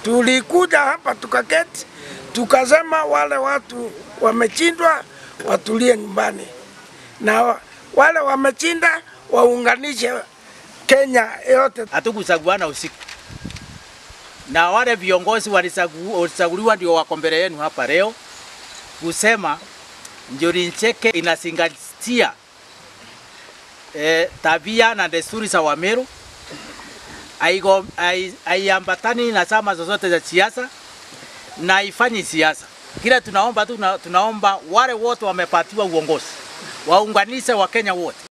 Tulikuja hapa tukaketi, tukasema wale watu wamechindwa watulie nyumbani, na wale wamechinda waunganishe Kenya yote. hatukuchaguana usiku, na wale viongozi walichagu- walichaguliwa ndio wako mbele yenu hapa leo kusema Njuri Ncheke inazingatia eh, tabia na desturi za Wameru, haigo- hai- haiambatani na chama zozote za siasa na haifanyi siasa. Kila tunaomba tu, tuna- tunaomba wale wote wamepatiwa uongozi waunganishe Wakenya wote.